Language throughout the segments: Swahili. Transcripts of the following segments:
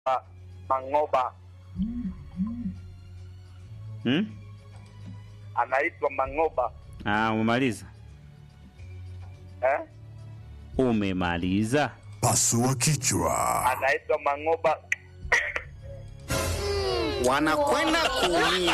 Mangoba, Hmm? anaitwa Mangoba Ah, umemaliza? eh? Umemaliza? Pasua kichwa. anaitwa Mangoba. wanakwenda kuumia.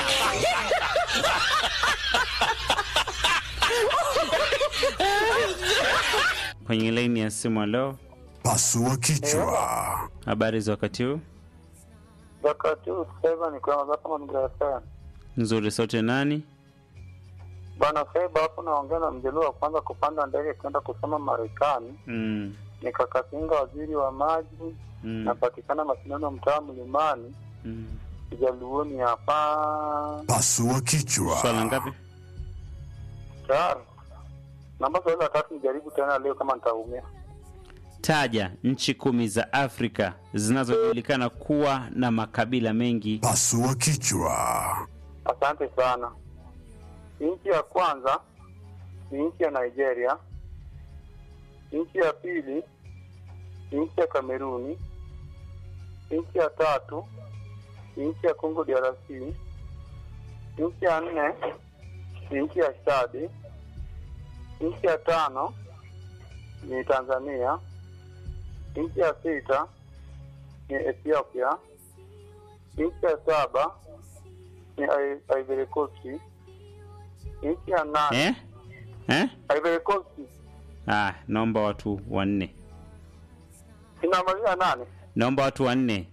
Kwenye laini ya simu, halo, Pasua kichwa. habari za wakati huu? Wakati huu sasa ni kwa kama mgrasa Nzuri, sauti ya nani? bwana Feba hapo, naongea na mjaluo wa kwanza kupanda ndege kwenda kusoma Marekani. Mm. Nikakatinga waziri wa maji, Mm. napatikana mashindano mtaa Mlimani, Mm. Kijaluoni hapa Pasua kichwa. Swala ngapi? tayari. Namba swali la tatu nijaribu tena leo kama nitaumia. Taja nchi kumi za Afrika zinazojulikana kuwa na makabila mengi. Pasua kichwa. Asante sana. Nchi ya kwanza ni nchi ya Nigeria. Nchi ya pili ni nchi ya Kameruni. Nchi ya tatu ni nchi ya Congo DRC. Nchi ya nne ni nchi ya Chad. Nchi ya tano ni Tanzania. Nchi ya sita ni Ethiopia. Nchi ya saba ni I- Ivory Coast. Nchi ya nane Eh? Eh? Ivory Coast Ah, naomba watu wanne. inamaliza nane. Naomba watu wanne.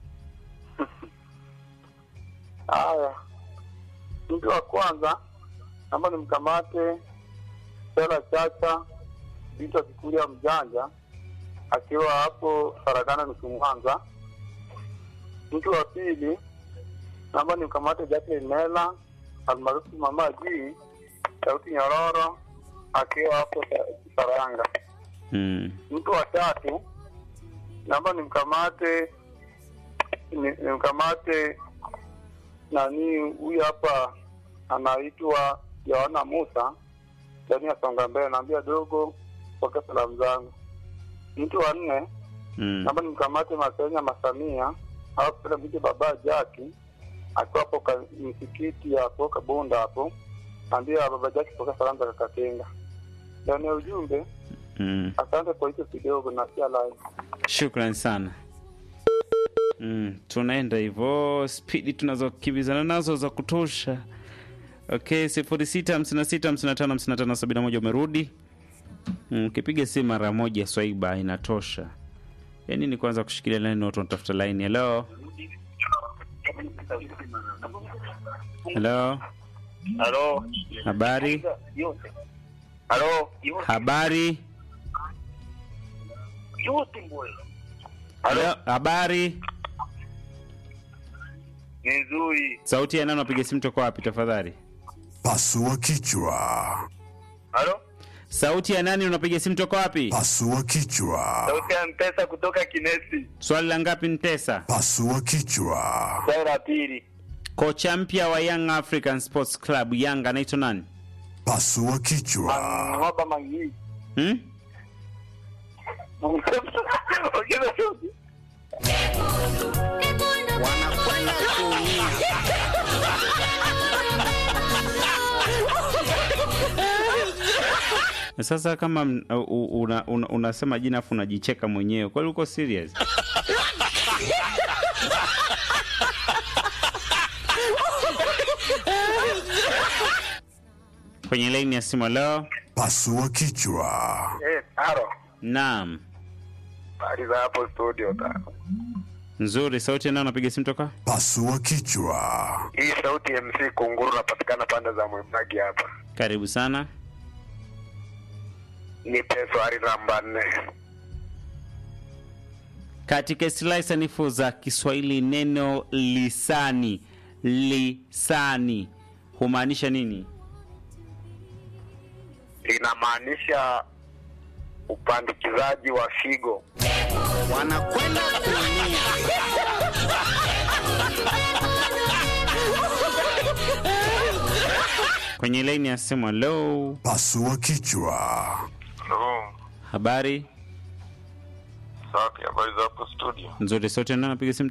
Haya, mtu wa kwanza naomba nimkamate Sela Chacha Vita Kikulia Mjanja akiwa hapo Farakana nusu Mwanza. Mtu wa pili naomba nimkamate Jacqueline Mela almaarufu Mama G Sauti Nyororo akiwa hapo Sa- Saranga. Mm. mtu wa tatu naomba nimkamate ni- nimkamate nani huyu hapa anaitwa Yohana Musa ndani ya Songa Mbele, naambia dogo, pokea salamu zangu. Mtu wa nne Mm. naomba nimkamate Masenya Masamia au pale mje baba Jaki akiwa hapo ka- msikiti hapo Kabunda hapo, naambia baba Jaki pokea salamu za Kakatenga. Ndani ya ujumbe Mm. Asante kwa hicho kidogo na pia live. Shukran sana. Mm, tunaenda hivyo spidi tunazokimbizana nazo za kutosha. Okay, sifuri sita hamsini na sita hamsini na tano hamsini na tano sabini na moja umerudi. Mm, Ukipiga simu mara moja swaiba inatosha. Yaani ni kwanza kushikilia laini watu wanatafuta laini. Hello. Hello. Halo. Habari? Halo. Habari? Hello. Habari? Ni nzuri. Sauti ya nani unapiga simu toka wapi tafadhali? Pasua kichwa. Halo. Sauti ya nani unapiga simu toka wapi? Pasua kichwa. Sauti ya Mpesa kutoka Kinesi. Swali la ngapi Ntesa? Pasua kichwa. Swali la pili. Kocha mpya wa Young African Sports Club Yanga anaitwa nani? Pasua kichwa. Ng'oba Mangi. Hmm? Ongeza sauti. wanakwenda kuumia. Sasa kama m- u- una, una, unasema jina afu unajicheka mwenyewe, kweli uko serious? Kwenye laini ya simu leo. Pasua kichwa. Eh, halo. Naam, Habari za hapo studio ta. nzuri. Sauti ya nani unapiga simu toka? Pasua kichwa. Hii sauti MC Kunguru napatikana pande za Mwibagi hapa. Karibu sana. Nipe swali namba nne. Katika istilahi sanifu za Kiswahili neno lisani lisani humaanisha nini? Linamaanisha upandikizaji wa figo. wanakwenda kuumia. Kwenye laini ya simu, hello, Pasua kichwa. habari? Safi, habari za hapo studio? Nzuri, sote nani anapiga simu